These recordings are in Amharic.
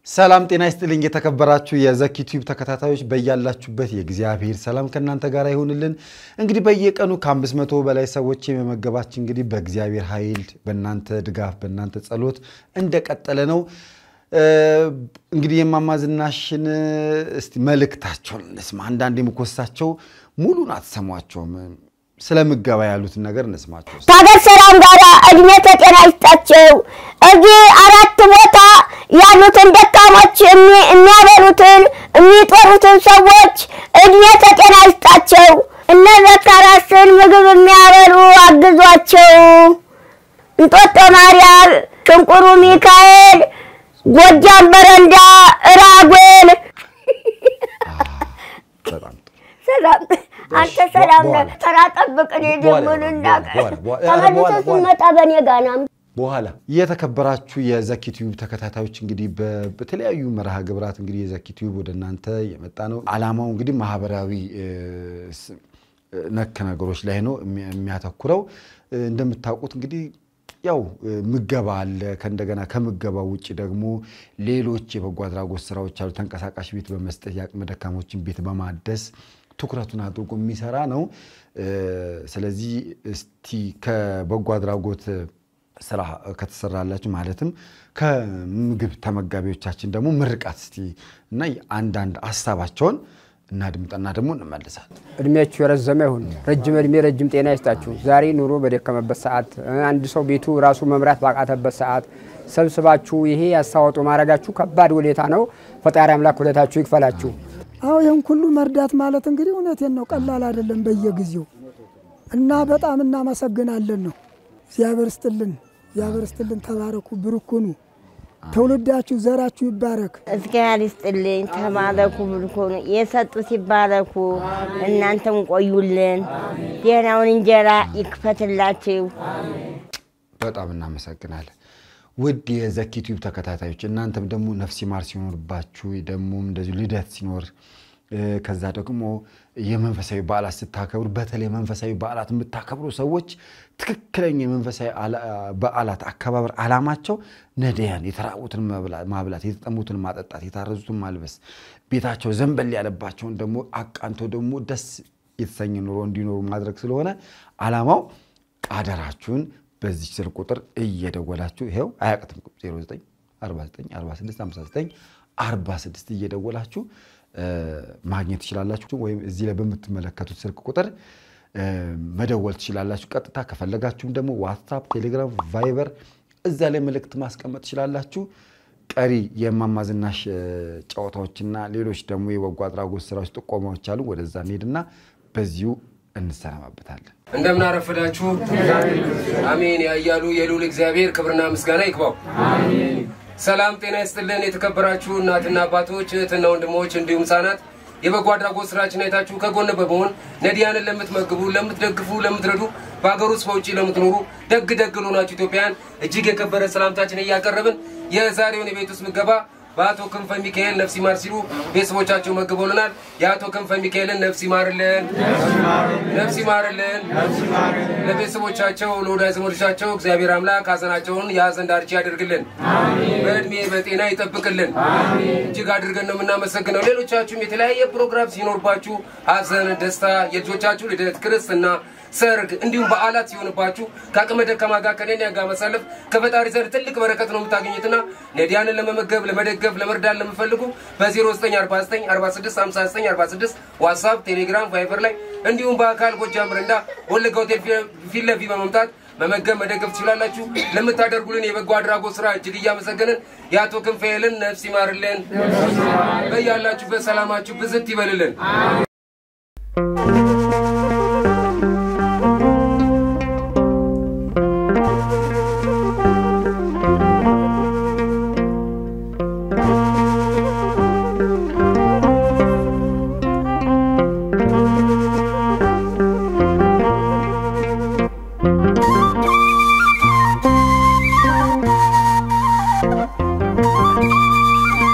ሰላም ጤና ይስጥልኝ። የተከበራችሁ የዘኪ ቲዩብ ተከታታዮች በያላችሁበት የእግዚአብሔር ሰላም ከእናንተ ጋር ይሆንልን። እንግዲህ በየቀኑ ከአምስት መቶ በላይ ሰዎች የመመገባችን እንግዲህ በእግዚአብሔር ኃይል በእናንተ ድጋፍ በእናንተ ጸሎት እንደቀጠለ ነው። እንግዲህ የእማማ ዝናሽን እስቲ መልእክታቸውን እንስማ። አንዳንድ የምኮሳቸው ሙሉን አትሰሟቸውም። ስለ ምገባ ያሉትን ነገር እንስማቸው። ከሀገር ሰላም ጋር እድሜ ከጤና ይስጣቸው። እዚህ አራት ቦታ ያሉትን ደካሞች የሚያበሉትን የሚጦሩትን ሰዎች እድሜ ከጤና ይስጣቸው። እነ ዘካራስን ምግብ የሚያበሉ አግዟቸው። እንጦጦ ማርያም፣ ሽንቁሩ ሚካኤል፣ ጎጃም በረንዳ፣ ራጉኤል በጣም ጥሩ። ሰላም አንተ ሰላም ነህ። ተራ ጠብቅ። እኔ ደግሞ ልናገር ተመልሰህ ስትመጣ በእኔ ጋር ና። በኋላ የተከበራችሁ የዘኪ ቲዩብ ተከታታዮች እንግዲህ በ- በተለያዩ መርሃ ግብራት እንግዲህ የዘኪ ቲዩብ ወደ እናንተ የመጣ ነው። ዓላማው እንግዲህ ማህበራዊ እ, ስ- ነክ ነገሮች ላይ ነው የሚ- የሚያተኩረው። እ, እንደምታውቁት እንግዲህ ያው እ, ምገባ አለ። ከእንደገና ከምገባ ውጭ ደግሞ ሌሎች የበጎ አድራጎት ስራዎች አሉ። ተንቀሳቃሽ ቤት በመስጠት የአቅመ ደካሞችን ቤት በማደስ ትኩረቱን አድርጎ የሚሰራ ነው። እ, ስለዚህ እስቲ ከበጎ አድራጎት ስራ ከተሰራላችሁ ማለትም ከምግብ ተመጋቢዎቻችን ደግሞ ምርቃት እስቲ እና አንዳንድ ሀሳባቸውን እናድምጠና ደግሞ እንመልሳለን። እድሜያችሁ የረዘመ ይሁን። ረጅም እድሜ ረጅም ጤና ይስጣችሁ። ዛሬ ኑሮ በደከመበት ሰዓት፣ አንድ ሰው ቤቱ ራሱ መምራት ባቃተበት ሰዓት ሰብስባችሁ ይሄ ያስተዋጽኦ ማድረጋችሁ ከባድ ውለታ ነው። ፈጣሪ አምላክ ውለታችሁ ይክፈላችሁ። አዎ ይህን ሁሉ መርዳት ማለት እንግዲህ እውነቴን ነው፣ ቀላል አይደለም በየጊዜው እና በጣም እናመሰግናለን ነው። እግዚአብሔር ስጥልን፣ እግዚአብሔር ስጥልን። ተባረኩ፣ ብርኩኑ፣ ትውልዳችሁ ዘራችሁ ይባረክ። እግዚአብሔር ይስጥልኝ። ተባረኩ፣ ብልኩኑ የሰጡ ሲባረኩ፣ እናንተም ቆዩልን። ደህናውን እንጀራ ይክፈትላችሁ። በጣም እናመሰግናለን። ውድ የዘኪ ቲዩብ ተከታታዮች እናንተም ደግሞ ነፍስ ይማር ሲኖርባችሁ ደግሞ እንደዚሁ ልደት ሲኖር እ፣ ከዛ ደግሞ የመንፈሳዊ በዓላት ስታከብሩ በተለይ መንፈሳዊ በዓላት የምታከብሩ ሰዎች ትክክለኛ የመንፈሳዊ አላ- በዓላት አከባበር ዓላማቸው ነዳያን የተራቡትን መብላ- ማብላት፣ የተጠሙትን ማጠጣት፣ የታረዙትን ማልበስ፣ ቤታቸው ዘንበል ያለባቸውን ደግሞ አቃንቶ ደግሞ ደስ የተሰኘ ኑሮ እንዲኖሩ ማድረግ ስለሆነ ዓላማው አደራችሁን በዚህ ስልክ ቁጥር እየደወላችሁ ይኸው አያቅትም 09 49 46 59 46 እየደወላችሁ እ፣ ማግኘት ትችላላችሁ። ወይም እዚህ ላይ በምትመለከቱት ስልክ ቁጥር እ፣ መደወል ትችላላችሁ። ቀጥታ ከፈለጋችሁም ደግሞ ዋትሳፕ፣ ቴሌግራም፣ ቫይበር እዛ ላይ መልእክት ማስቀመጥ ትችላላችሁ። ቀሪ የእማማ ዝናሽ እ፣ ጨዋታዎችና ሌሎች ደግሞ የበጎ አድራጎት ስራዎች ጥቆማዎች አሉ። ወደዛ እንሄድና በዚሁ እንሰናባበታለን። እንደምን አረፈዳችሁ። አሜን ያያሉ የልዑል እግዚአብሔር ክብርና ምስጋና ይግባው። ሰላም ጤና ይስጥልን። የተከበራችሁ እናትና አባቶች፣ እህትና ወንድሞች እንዲሁም ህጻናት የበጎ አድራጎት ስራችን አይታችሁ ከጎን በመሆን ነዲያንን ለምትመግቡ፣ ለምትደግፉ፣ ለምትረዱ በሀገር ውስጥ በውጭ ለምትኖሩ ደግ ደግ ለሆናችሁ ኢትዮጵያውያን እጅግ የከበረ ሰላምታችን እያቀረብን የዛሬውን የቤት ውስጥ ምገባ በአቶ ክንፈ ሚካኤል ነፍስ ይማር ሲሉ ቤተሰቦቻቸው መግበውልናል። የአቶ ክንፈ ሚካኤልን ነፍስ ይማርልን፣ ነፍስ ይማርልን። ለቤተሰቦቻቸው ለወዳጅ ዘመዶቻቸው እግዚአብሔር አምላክ ሀዘናቸውን የሀዘን ዳርቻ ያደርግልን፣ በእድሜ በጤና ይጠብቅልን። እጅግ አድርገን ነው የምናመሰግነው። ሌሎቻችሁም የተለያየ ፕሮግራም ሲኖርባችሁ ሀዘን፣ ደስታ፣ የልጆቻችሁ ልደት፣ ክርስትና ሰርግ እንዲሁም በዓላት ሲሆንባችሁ ከአቅመ ደካማ ጋር ከነኒያ ጋር መሳለፍ ከፈጣሪ ዘንድ ትልቅ በረከት ነው የምታገኙትና ነዲያንን ለመመገብ ለመደገፍ ለመርዳት ለምፈልጉ በ0949 4659 46 ዋትሳፕ፣ ቴሌግራም፣ ቫይበር ላይ እንዲሁም በአካል ጎጃም በረንዳ ወለጋ ሆቴል ፊት ለፊት በመምጣት መመገብ መደገፍ ትችላላችሁ። ለምታደርጉልን የበጎ አድራጎት ስራ እጅግ እያመሰገንን የአቶ ክንፈኤልን ነፍስ ይማርልን፣ በያላችሁበት ሰላማችሁ ብዝት ይበልልን።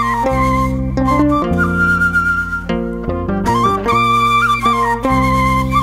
♪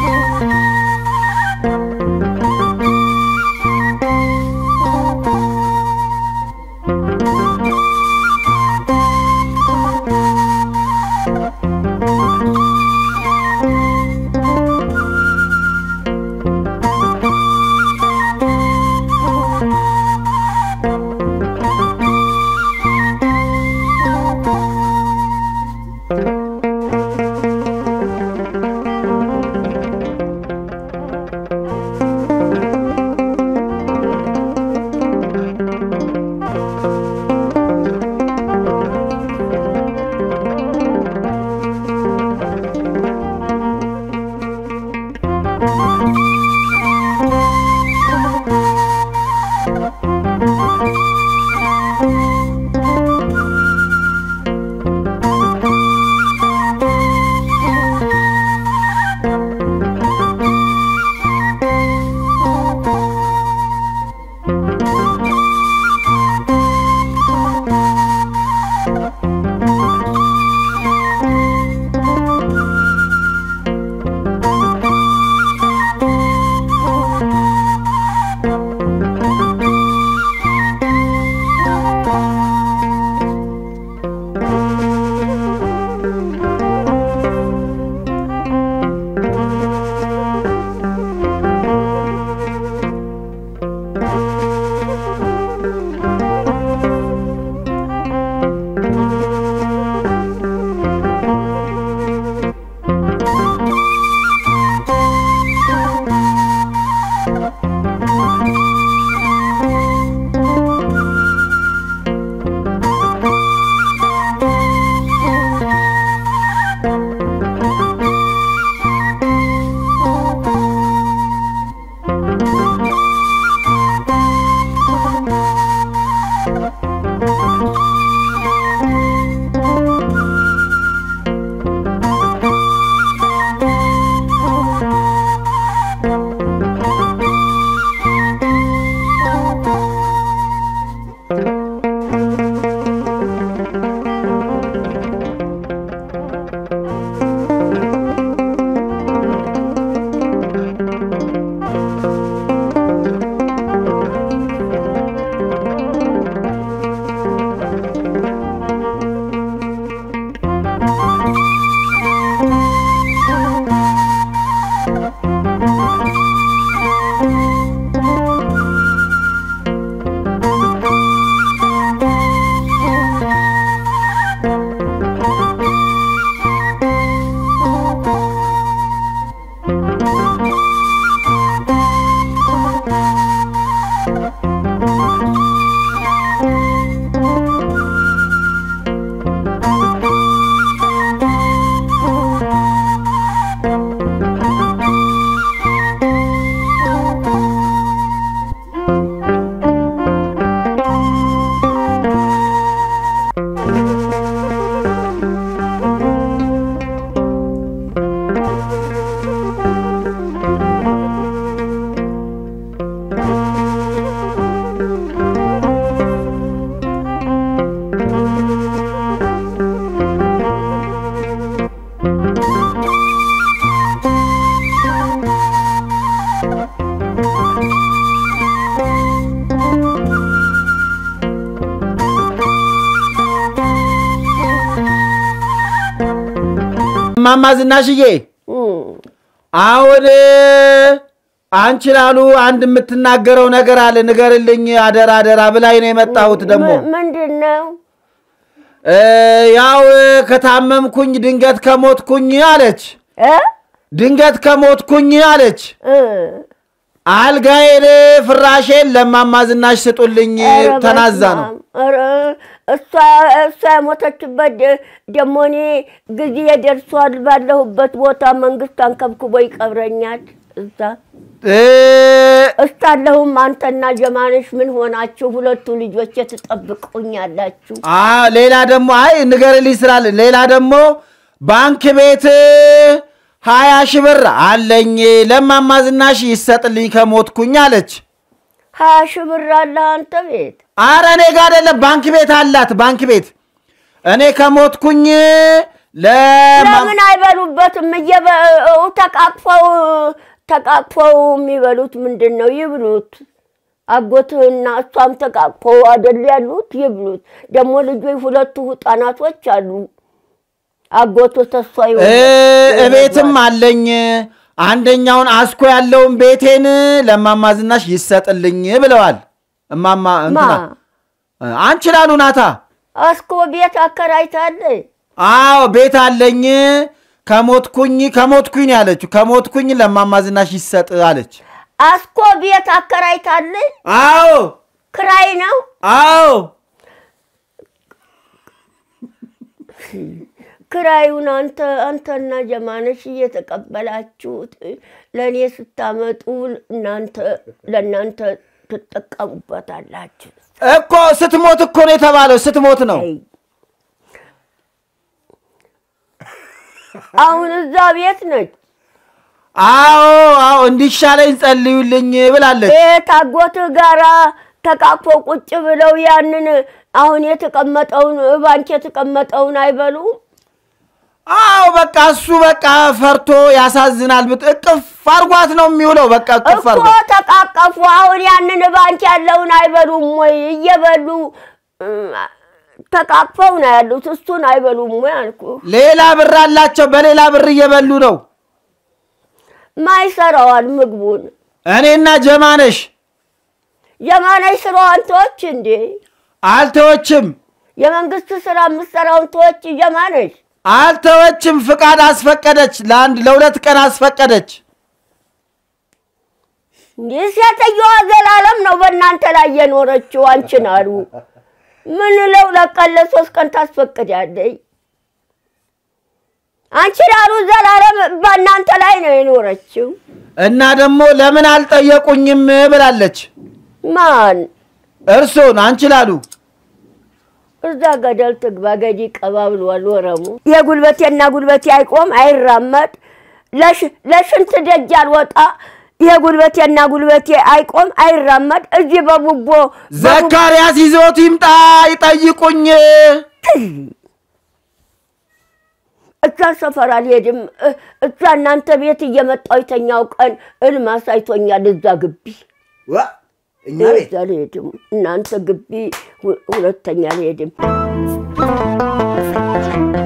እማማ ዝናሽዬ እም፣ አሁን አንቺ ላሉ አንድ የምትናገረው ነገር አለ፣ ንገርልኝ አደራ አደራ ብላኝ ነው የመጣሁት። ደግሞ ም- ምንድን ነው? እ፣ ያው ከታመምኩኝ ድንገት ከሞትኩኝ አለች። እ? ድንገት ከሞትኩኝ አለች። እ፣ አልጋዬን ፍራሼን ለእማማ ዝናሽ ስጡልኝ ኧረ ተናዛ ነው። በስመ አብ። ኧረ እሷ እሷ የሞተችበት ደ- ደግሞ እኔ ጊዜ ደርሷል። ባለሁበት ቦታ መንግስት አንከብክቦ ይቀብረኛል። እዛ እ፣ እስካለሁም አንተና ጀማነሽ ምን ሆናችሁ? ሁለቱ ልጆች ትጠብቁኛላችሁ? አ ሌላ ደግሞ አይ ንገርልኝ ስላለ ሌላ ደግሞ ባንክ ቤት ሀያ ሺህ ብር አለኝ ለእማማ ዝናሽ ይሰጥልኝ ከሞትኩኝ አለች። ሀያ ሺህ ብር አለ አንተ ቤት? አረ እኔ ጋ አይደለም ባንክ ቤት አላት ባንክ ቤት እኔ ከሞትኩኝ ለማ ለምን አይበሉበትም? እየበ- ተቃቅፈው ተቃቅፈው የሚበሉት ምንድን ነው? ይብሉት። አጎትህና እሷም ተቃቅፈው አደል ያሉት? ይብሉት። ደግሞ ልጆች ሁለቱ ህፃናቶች አሉ። አጎቱ ተሷ እ፣ እቤትም አለኝ አንደኛውን አስኮ ያለውን ቤቴን ለእማማ ዝናሽ ይሰጥልኝ ብለዋል። እማማ ማ እንትና አንቺ ላሉ ናታ አስኮ ቤት አከራይታለ? አዎ ቤት አለኝ ከሞትኩኝ ከሞትኩኝ ነው ያለችው። ከሞትኩኝ ለእማማ ዝናሽ ይሰጥ አለች። አስኮ ቤት አከራይታለ? አዎ ክራይ ነው? አዎ ክራዩን አንተ አንተና ጀማነሽ እየተቀበላችሁት ለእኔ ስታመጡ እናንተ ለእናንተ ትጠቀሙበታላችሁ። እኮ ስትሞት እኮ ነው የተባለው። ስትሞት ነው። አይ፣ አሁን እዛ ቤት ነች። አዎ አዎ እንዲሻለኝ ጸልዩልኝ ብላለች። ቤት አጎትህ ጋራ ተቃቅፈው ቁጭ ብለው ያንን አሁን የተቀመጠውን ባንክ የተቀመጠውን አይበሉም። አዎ በቃ እሱ በቃ ፈርቶ ያሳዝናል። ብት እቅፍ አርጓት ነው የሚውለው። በቃ እቅፍ እኮ አርጓት ተቃቀፉ። አሁን ያንን ባንክ ያለውን አይበሉም ወይ? እየበሉ እም፣ ተቃቅፈው ነው ያሉት። እሱን አይበሉም ወይ አልኩ። ሌላ ብር አላቸው። በሌላ ብር እየበሉ ነው። ማይሰራዋል ምግቡን እኔና ጀማነሽ የማነሽ ስራዋን ተወች እንዴ? አልተወችም የመንግስት ስራ የምትሰራውን ተወች የማነሽ። አልተወችም። ፍቃድ አስፈቀደች። ለአንድ ለሁለት ቀን አስፈቀደች። እንዲህ ሴትየዋ ዘላለም ነው በእናንተ ላይ የኖረችው። አንቺን አሉ ምን ለሁለት ቀን ለሶስት ቀን ታስፈቅዳለች? አንቺን አሉ ዘላለም በእናንተ ላይ ነው የኖረችው። እና ደግሞ ለምን አልጠየቁኝም ብላለች። ማን እርሶን አንቺ ላሉ እዛ ገደል ትግባ ገዲ ቀባ ብሏል ወረሙ። የጉልበቴና ጉልበቴ አይቆም አይራመድ፣ ለሽ- ለሽንት ደጅ አልወጣ። የጉልበቴና ጉልበቴ አይቆም አይራመድ። እዚህ በቡቦ ዘካርያስ ይዞት ይምጣ ይጠይቁኝ። እዛ ሰፈር አልሄድም። እ- እዛ እናንተ ቤት እየመጣሁ የተኛው ቀን እልም አሳይቶኛል። እዛ ግቢ እኛ እዛ አልሄድም። እናንተ ግቢ ሁ- ሁለተኛ አልሄድም።